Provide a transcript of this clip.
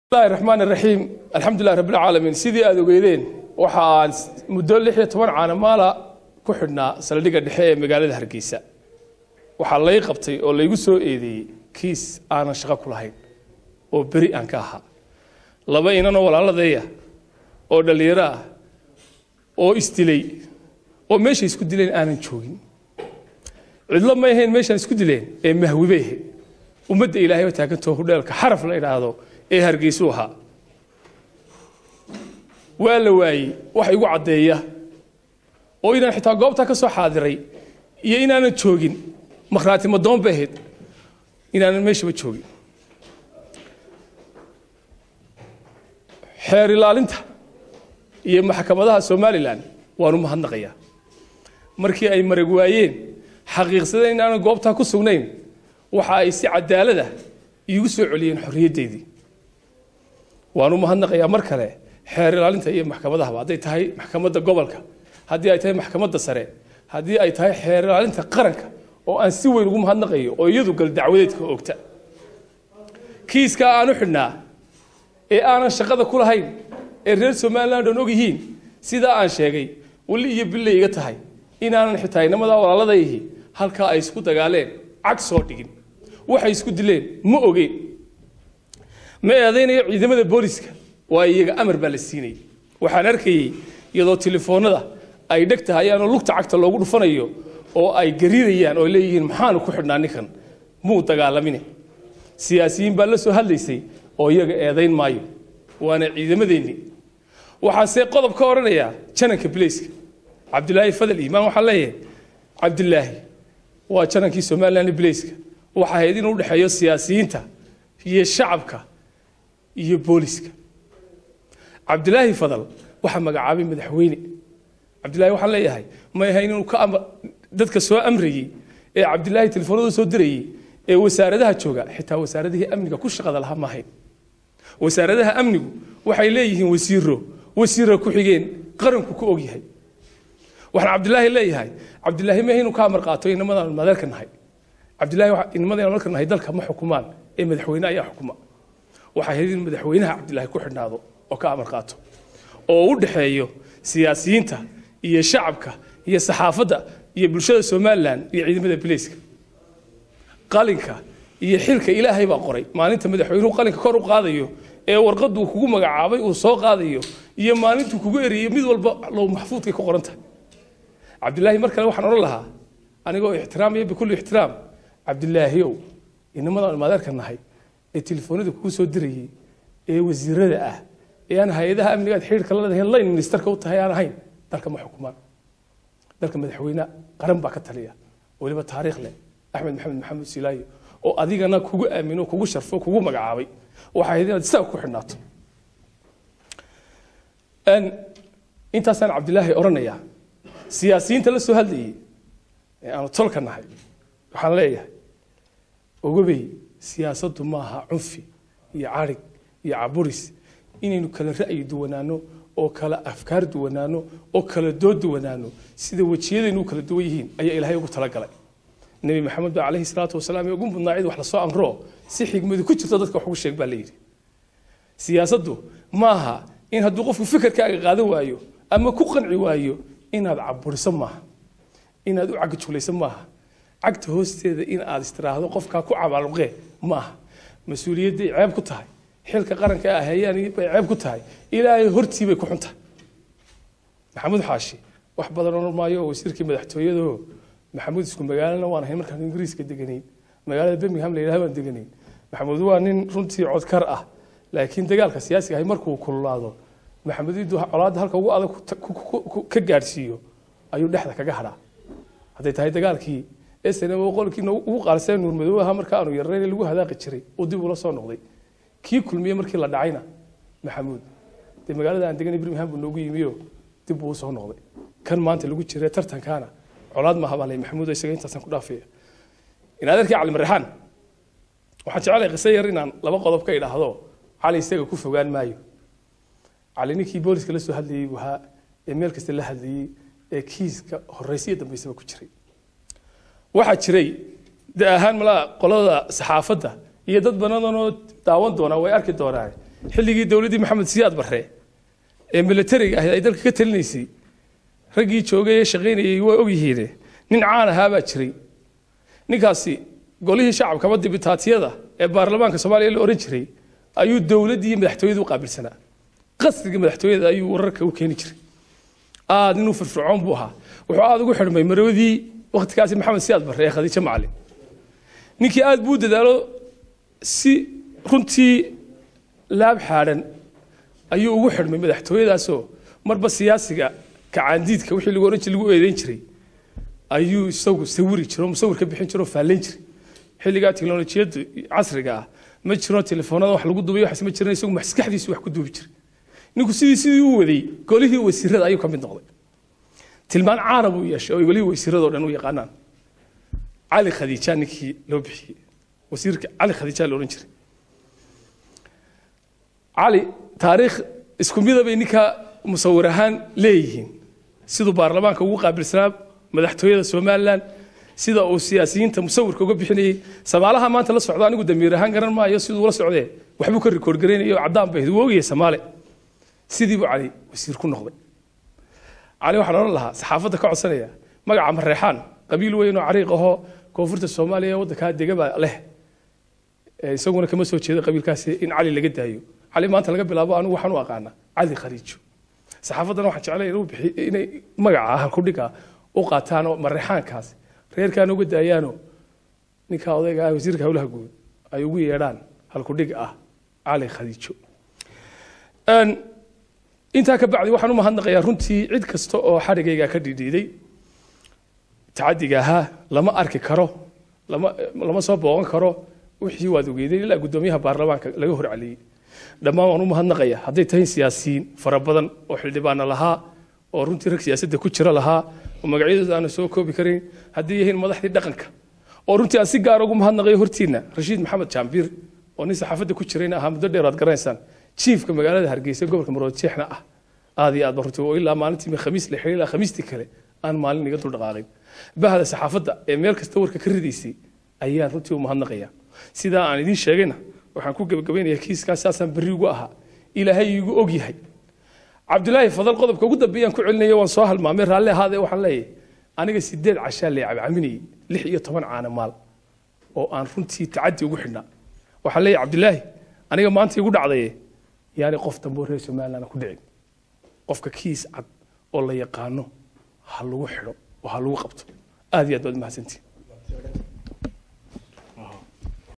bismillahi raxmaan raxiim alxamdulilah rabbilcaalamiin sidii aada ogeydeen waxa aan muddo lix iyo toban caanamaala ku xidhnaa saldhigga dhexe ee magaalada hargeysa waxaa lay qabtay oo laygu soo eedeeyey kiis aanan shaqo ku lahayn oo beri aan ka ahaa laba inanoo walaaladeeya oo dhallinyaro ah oo isdilay oo meeshay isku dileen aanan joogin cidlo ma ahayn meeshaan isku dileen ee mahwibay ahayd ummadda ilaahay oo taagantoo hudheelka xaraf la idhaahdo ee hargeysuu ahaa waa la waayey wax igu caddeeya oo inaan xitaa goobtaa ka soo xaadiray iyo inaanan joogin makhraati madoon bay ahayd inaanan meeshaba joogin xeer ilaalinta iyo maxkamadaha somalilan waan u mahadnaqayaa markii ay marag waayeen xaqiiqsadeen inaanan goobtaa ku sugnayn waxa ay si cadaalada iigu soo celiyeen xorriyaddeydii waan u mahadnaqayaa mar kale xeer ilaalinta iyo maxkamadahaba hadday tahay maxkamadda gobolka haddii ay tahay maxkamadda sare haddii ay tahay xeer ilaalinta qaranka oo aan si weyn ugu mahadnaqayo oo iyadu gal dacwadeedka ogta kiiskaa aan u xidhnaa ee aanan shaqada ku lahayn ee reer somaliland oon og yihiin sidaa aan sheegay weli iyo billay iga tahay inaanan xitaa inamadaa walaaladayhi halkaa ay isku dagaaleen cag soo dhigin waxay isku dileen ma ogeen ma eedaynayo ciidamada booliska waa iyaga amar baa la siinayay waxaan arkayey iyadoo telefoonada ay dheg tahayaanoo lugta cagta loogu dhufanayo oo ay gariirayaan oo leeyihiin maxaanu ku xidhnaa ninkan muu dagaalamine siyaasiyiin baa la soo hadlaysay oo iyaga eedayn maayo waana ciidamadeennii waxaase qodob ka odhanayaa jananka bilayska cabdilaahi fadal iimaan waxaa leeyahay cabdilaahi waa janankii somaliland bilayska waxa ahayd inuu udhexeeyo siyaasiyiinta iyo shacabka iyo booliska cabdilaahi fadal waxaa magacaabay madaxweyne cabdilaahi waxaan leeyahay may ahayn inuu ka dadka soo amrayey ee cabdilaahi telefoonada soo dirayey ee wasaaradaha jooga xitaa wasaaradihii amniga ku shaqada lahaa maahayn wasaaradaha amnigu waxay leeyihiin wasiiro wasiira ku xigeen qaranku ku ogyahay waxaan cabdilaahi leeyahay cabdilaahi ma inuu ka amar qaato inamadaan madeerka nahay cabdilaahi inamadaan madeerka nahay dalka ma xukumaan ee madaxweyne ayaa xukuma waxay ahayd in madaxweynaha cabdilaahi ku xidhnaado oo ka amar qaato oo u dhexeeyo siyaasiyiinta iyo shacabka iyo saxaafadda iyo bulshada somalilan iyo ciidamada bilayska qalinka iyo xilka ilaahay baa qoray maalinta madaxweynuhu qalinka kor u qaadayo ee warqaduu kugu magacaabay uu soo qaadayo iyo maalintuu kugu eriyo mid walba low maxfuudkay ku qoran tahay cabdilaahi mar kale waxaan odhan lahaa anigoo ixtiraamaya bikulli ixtiraam cabdilaahiyow inamadaan maadeerka nahay ee telefoonada kugu soo dirayey ee wasiirada ah ee aan hay-adaha amnigaad xidhiirka la leedahay layn ministerka u tahay aan ahayn dalka ma xukumaan dalka madaxweyne qaran baa ka taliya weliba taariikh leh axmed maxamed maxamed silaayo oo adigana kugu aamino kugu sharfo kugu magacaabay waxay ahayd inaad isaga ku xidhnaato intaasaan cabdilaahi odhanayaa siyaasiyiinta la soo hadlayey ee aanu tolka nahay waxaan leeyahay ogobey siyaasaddu maaha cunfi iyo carig iyo caburis inaynu kala ra'yi duwanaano oo kala afkaar duwanaano oo kala dood duwanaano sida wejiyadaynu u kala duwan yihiin ayaa ilaahay ugu talagalay nebi maxamed ba calayhi salaatu wasalaam ee ugu mudnaa cid wax lasoo amro si xigmadu ku jirto dadka wax ugu sheeg baa la yidhi siyaasaddu maaha in hadduu qofku fikirkaaga qaadan waayo ama ku qanci waayo inaad caburiso maaha inaad u cagjulayso maaha cagta hoosteeda in aad istiraahdo qofkaa ku cabaaluqee maaha mas-uuliyadday ceeb ku tahay xilka qaranka ah hayaan bay ceeb ku tahay ilaahay hortii bay ku xun tahay maxamuud xaashi wax badan odhan maayo oo wasiirkii madaxtooyadoo maxamuud isku magaalana waan ahayn markaan ingiriiska deganayn magaalada birmingham la yidhaha baan deganayn maxamuud waa nin runtii codkar ah laakiin dagaalka siyaasiga ahay markuu kululaado maxamuud iduu colaadda halka ugu adag ka gaadhsiiyo ayuu dhexda kaga hadhaa hadday tahay dagaalkii snm qolkiina ugu qaarseen nuurmadoow ahaa marka aanu yarnayn lagu hadaaqi jiray oo dib ula soo noqday kii kulmiye markii la dhacayna maxamuud dee magaalada aan deganay birmingham buu noogu yimiyo dib buu usoo noqday kan maanta lagu jira tartankaana colaad maaha baa lay maxamuud isaga intaasaan ku dhaafaya in adeerkii cali marrexaan waxaan jecelahay qiso yar inaan laba qodob ka idhaahdo cali isaga ku fogaan maayo cali ninkii booliska la soo hadlayey buu ahaa ee meel kasta la hadlayey ee kiiska horeysiyo dambeysaba ku jiray waxaa jiray de ahaan malaa qolada saxaafadda iyo dad banadanoo daawan doona way arki doonaan xilligii dowladdii maxamed siyaad barre ee milatariga ahayd ay dalka ka talinaysay raggii joogay ee shaqaynayay waa ogyihiine nin caan ahaa baa jiray ninkaasi golihii shacabka ama dibitaatiyada ee baarlamaanka soomaaliya la ohan jiray ayuu dowladdii iyo madaxtooyada u qaabilsanaa qasriga madaxtooyada ayuu wararka u keeni jiray aad inuu firfircoon buu ahaa wuxuu aad ugu xidhmay maroodii wakhtigaasi maxamed siyaad barre ee khadiijo macalin ninkii aad buu dadaalo si runtii laab xaadhan ayuu ugu xidhmay madaxtooyadaasoo marba siyaasiga kacaandiidka wixii lagu oran jiray lagu eedeyn jiray ayuu isagu sawiri jiro musawir ka bixin jiro faallayn jiray xilligaa teknolojiyadda casriga ah ma jiro telefoonada wax lagu duubay waxaas ma jiran isagu maskaxdiisu wax ku duubi jiray ninku sidii sidii u waday golihii wasiirada ayuu ka mid noqday tilmaan caana buu yeeshay oo golihii wasiiradoo dhan u yaqaanaan cali khadiija ninkii loo bixiyey wasiirka cali khadiija la odhan jiray cali taariikh isku midabay ninka musawir ahaan leeyihiin siduu baarlamaanka ugu qaabilsanaa madaxtooyada somalilan sida uu siyaasiyiinta musawirka uga bixinayey samaalaha maanta la socdo anigu damiir ahaan garan maayo siduu la socdee waxbuu ka rikoord garaynaya oo caddaan bay wuu ogyahay samaale sidii buu cali wasiir ku noqday cali waxaan odhan lahaa saxaafadda ka codsanaya magaca mareexaan qabiil weyn oo cariiq ahoo koonfurta soomaaliya waddankaa degaba leh isaguna kama soo jeedo qabiilkaasi in cali laga daayo cali maanta laga bilaabo anigu waxaan u aqaanaa cali khariijo saxaafaddana waxaan jeclay inuu bixi inay magaca halkudhiga u qaataan oo mareexaankaas reerkaana uga daayaanoo ninka odayga ah wasiirka howlaha guud ay ugu yeedhaan halkudhig ah cali khadiijo intaa ka bacdi waxaan u mahadnaqayaa runtii cid kasta oo xadhigayga ka dhidhiiday tacadiga ahaa lama arki karo lama lama soo booqan karo wixii waad ogeydeen ilaa guddoomiyaha baarlamaanka laga horceliyey dhammaan waan u mahadnaqaya hadday tahay siyaasiyiin fara badan oo xildhibaana lahaa oo runtii rag siyaasadda ku jira lahaa oo magacyadooda aana soo koobi karayn hadday yihiin madaxdii dhaqanka oo runtii aan si gaar ugu mahadnaqayo hortiina rashiid maxamed jaambiir oo nin saxaafadda ku jirayna ahaa muddo dheer aad garanaysaan jiifka magaalada hargeysa gobolka maroodjeexna ah aad iyo aad ba runtii oo ilaa maalintii khamiis la xidhay ilaa khamiistii kale aan maalin iga dul dhaqaaqin bahda saxaafadda ee meel kasta warka ka ridaysay ayaan runtii u mahadnaqaya sidaa aan idiin sheegayna waxaan ku gebagabaynayaa kiiskaas saasaan berri ugu ahaa ilaahay iigu og yahay cabdulaahi fadal qodobka ugu dambeeyaan ku celinaya waan soo halmaamay raalli ahaadee waxaan leeyahay aniga sideed cashaa lee cabcaminayay lix iyo toban caana maal oo aan runtii tacadi ugu xidhnaa waxaan leeyahay cabdulaahi aniga maanta igu dhacdaye yaani qof dambe oo reer somaliland ku dhicin qofka kiis cad oo la yaqaano ha lagu xidho oo ha lagu qabto aad iyo aad baad mahadsantihin